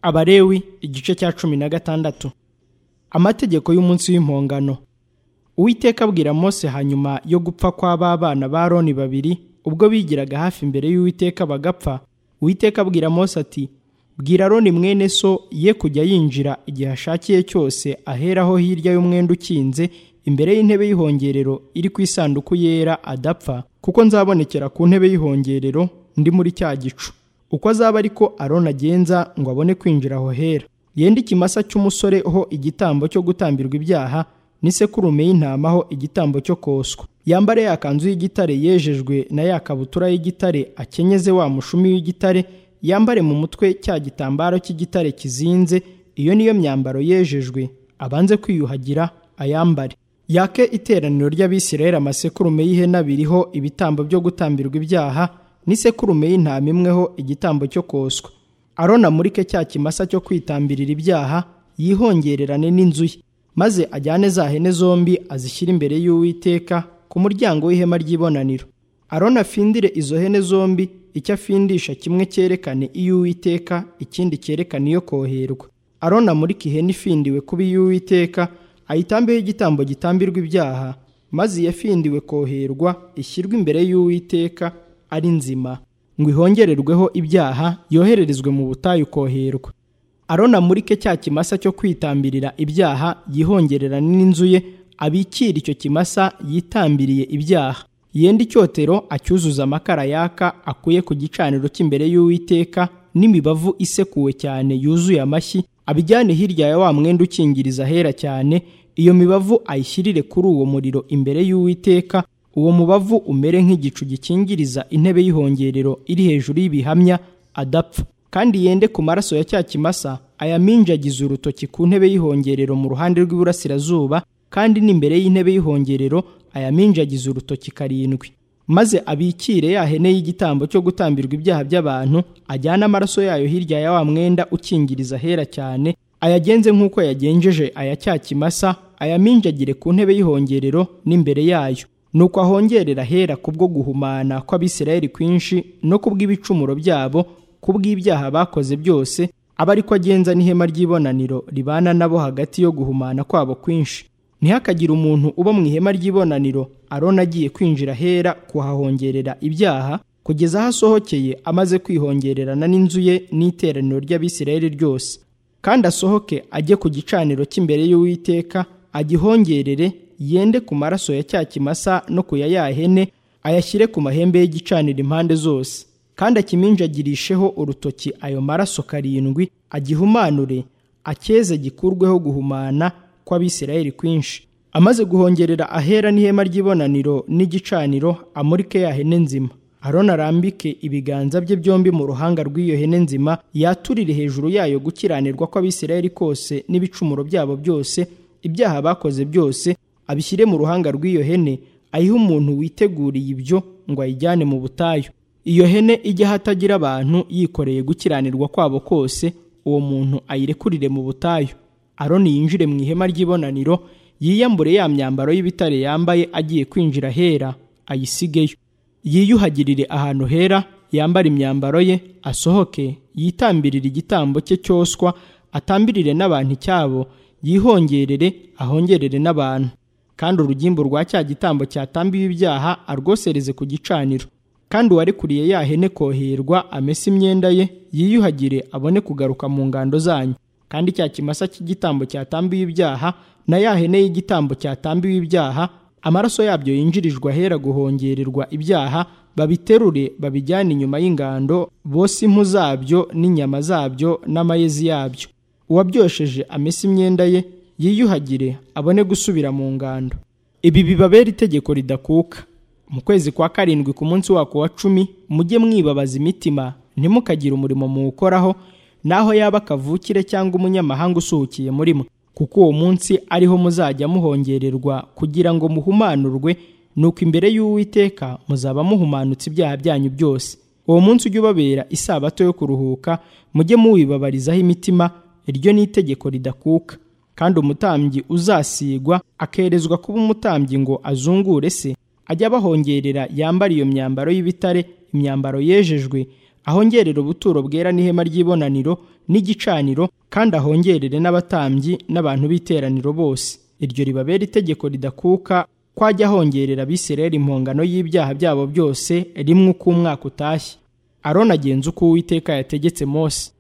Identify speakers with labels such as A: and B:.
A: abarewi igice cya cumi na gatandatu amategeko y'umunsi w'impongano uwiteka abwira mose hanyuma yo gupfa kw'ababana ba roni babiri ubwo bigiraga hafi imbere y'uwiteka bagapfa uwiteka abwira mose ati bwira roni mwene so ye kujya yinjira igihe ashakiye cyose aheraho hirya y'umwenda ukinze imbere y'intebe y'ihongerero iri ku isanduku yera adapfa kuko nzabonekera ku ntebe y'ihongerero ndi muri cya gicu uko azaba ariko aroni agenza ngo abone kwinjira aho hera yende ikimasa cy'umusore ho igitambo cyo gutambirwa ibyaha n'isekurume y'intama ho igitambo cyo koswa yambare ya kanzu y'igitare yejejwe na ya kabutura y'igitare akenyeze wa mushumi w'igitare yambare mu mutwe cya gitambaro cy'igitare kizinze iyo niyo myambaro yejejwe abanze kwiyuhagira ayambare yake iteraniro ry'abisirayeli amasekurume y'ihene biriho ibitambo byo gutambirwa ibyaha n'isekurume y'intama imweho igitambo cyo koswa aroni amurike cya kimasa cyo kwitambirira ibyaha yihongererane n'inzu ye maze ajyane za hene zombi azishyire imbere y'uwiteka ku muryango w'ihema ry'ibonaniro aroni afindire izo hene zombi icyo afindisha kimwe cyerekane iy'uwiteka ikindi cyerekane iyo koherwa aroni amurike ihene ifindiwe kuba iy'uwiteka ayitambeho igitambo gitambirwa ibyaha maze iyafindiwe koherwa ishyirwe imbere y'uwiteka ari nzima ngo ihongererweho ibyaha yohererezwe mu butayu koherwa aroni amurike cya kimasa cyo kwitambirira ibyaha yihongererane n'inzu ye abikire icyo kimasa yitambiriye ibyaha yenda icyotero acyuzuza amakara yaka akuye ku gicaniro cy'imbere y'uwiteka n'imibavu isekuwe cyane yuzuye amashyi abijyane hirya ya wa mwenda ukingiriza ahera cyane iyo mibavu ayishyirire kuri uwo muriro imbere y'uwiteka uwo mubavu umere nk'igicu gikingiriza intebe y'ihongerero iri hejuru y'ibihamya adapfa kandi yende ku maraso ya cya kimasa ayaminjagize urutoki ku ntebe y'ihongerero mu ruhande rw'iburasirazuba kandi n'imbere y'intebe y'ihongerero ayaminjagize urutoki karindwi maze abikire ya hene y'igitambo cyo gutambirwa ibyaha by'abantu ajyane amaraso yayo hirya ya wa mwenda ukingiriza ahera cyane ayagenze nk'uko yagenjeje aya cya kimasa ayaminjagire ku ntebe y'ihongerero n'imbere yayo nuko ahongerera ahera kubwo guhumana kw'abisirayeli kwinshi no kubw'ibicumuro byabo kubw'ibyaha bakoze byose aba ariko agenza n'ihema ry'ibonaniro ribana nabo hagati yo guhumana kwabo kwinshi ntihakagire umuntu uba mu ihema ry'ibonaniro arona agiye kwinjira ahera kuhahongerera ibyaha kugeza aho asohokeye amaze kwihongererana n'inzu ye n'iteraniro ry'abisirayeli ryose kandi asohoke ajye ku gicaniro cy'imbere y'uwiteka agihongerere yende ku maraso ya cya kimasa no ku ya ya hene ayashyire ku mahembe y'igicaniro impande zose kandi akiminjagirisheho urutoki ayo maraso karindwi agihumanure acyeze gikurweho guhumana kw'abisirayeli kwinshi amaze guhongerera ahera n'ihema ry'ibonaniro n'igicaniro amurike ya hene nzima aroni arambike ibiganza bye byombi mu ruhanga rw'iyo hene nzima yaturire hejuru yayo gukiranirwa kw'abisirayeli kose n'ibicumuro byabo byose ibyaha bakoze byose abishyire mu ruhanga rw'iyo hene ayihe umuntu witeguriye ibyo ngo ayijyane mu butayu iyo hene ijya ahatagira abantu yikoreye gukiranirwa kwabo kose uwo muntu ayirekurire mu butayu aroni yinjire mu ihema ry'ibonaniro yiyambure ya myambaro y'ibitare yambaye agiye kwinjira ahera ayisigeyo yiyuhagirire ahantu hera yambara imyambaro ye asohoke yitambirire igitambo cye cyoswa atambirire n'abantu icyabo yihongerere ahongerere n'abantu kandi urugimbu rwa cya gitambo cyatambiwe ibyaha arwosereze ku gicaniro kandi uwarekuriye ya hene koherwa amese imyenda ye yiyuhagire abone kugaruka mu ngando zanyu kandi cya kimasa cy'igitambo cyatambiwe ibyaha na ya hene y'igitambo cyatambiwe ibyaha amaraso yabyo yinjirijwe ahera guhongererwa ibyaha babiterure babijyane inyuma y'ingando bose impu zabyo n'inyama zabyo n'amayezi yabyo uwabyosheje amese imyenda ye yiyuhagire abone gusubira mu ngando ibi bibabera itegeko ridakuka mu kwezi kwa karindwi ku munsi wako wa cumi mujye mwibabaza imitima ntimukagire umurimo muwukoraho naho yaba kavukire cyangwa umunyamahanga usuhukiye murimo kuko uwo munsi ariho muzajya muhongererwa kugira ngo muhumanurwe nuko imbere y'uwiteka muzaba muhumanutse ibyaha byanyu byose uwo munsi ujye ubabera isabato yo kuruhuka mujye muwibabarizaho imitima iryo ni itegeko ridakuka kandi umutambyi uzasigwa akerezwa kuba umutambyi ngo azungure se ajya abahongerera yambara iyo myambaro y'ibitare imyambaro yejejwe ahongerere ubuturo bwera n'ihema ry'ibonaniro n'igicaniro kandi ahongerere n'abatambyi n'abantu b'iteraniro bose iryo ribabera itegeko ridakuka ko ajya ahongerera abisirayeli impongano y'ibyaha byabo byose rimwe uko umwaka utashye aroni agenza uko uwiteka yategetse mose